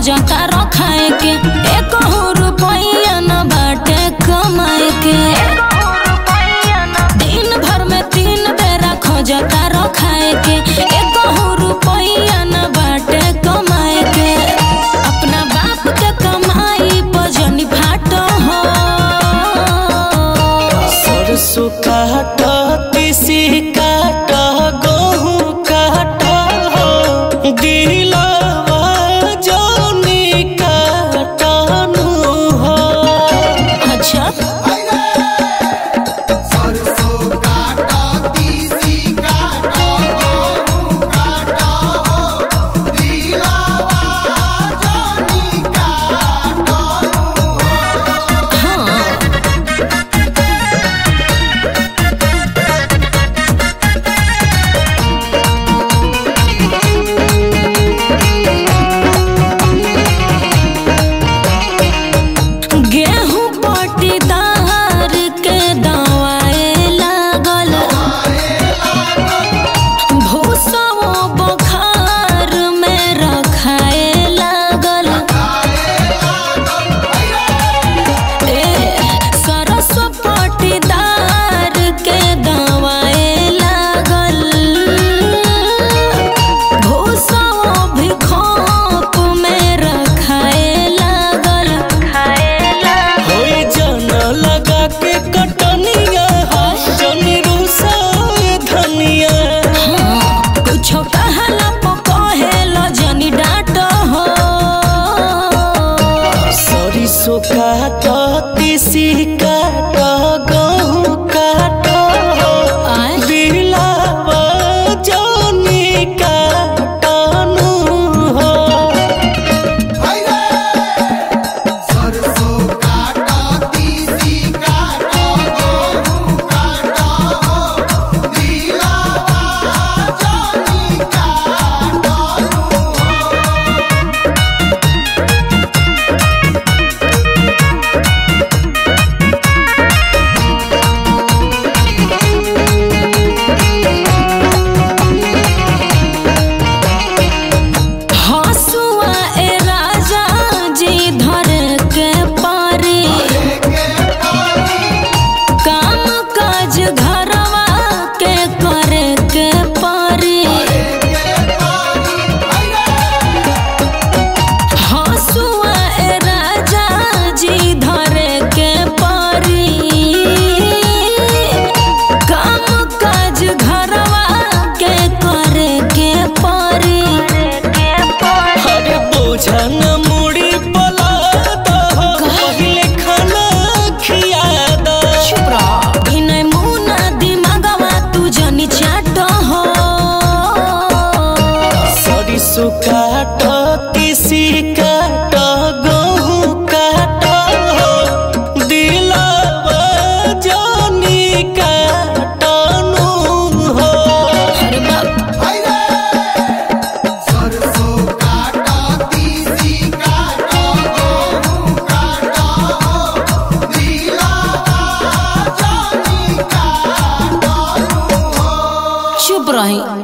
खोजता रखाए के एक रुपया न बाटे कमाए के दिन भर में तीन बेरा खोजता रखाए के एक रुपया न बाटे कमाए के अपना बाप के कमाई पजनी फाटो हो सरसों काट तीसी काट गहूँ काट दिलवा जौनी काटनु हो अच्छा हाँ गेहूं पटीदार के दवाए लागल भूसवो बखार में रखाए लागल ए सरस पटीदार के दवाए लागल भूसवो भी खोप में रखाए लागल होई जन लगा के कटनिया जनी रूसा धनिया कुछो कहला पकहेलो जनी डाट हो सरिसो काट तीसी काट गहूँ काट आय दिलवा जौनी काटनु हो हसुआ ए राजा जी धर के पारी काम काज घरवा के करे के पारी हसुआ ए राजा जी धर के पारी काम काज घरवा के करे के पारी अरे बोझा न मुड़ी पला दह पहिले खाना खिया दह विनय मुना दिमागवा तू जनी चाट हो सरिसो काट तीसी काट गहूँ काट दिलवा जौनी काटनु हो अरे बाप चुप रही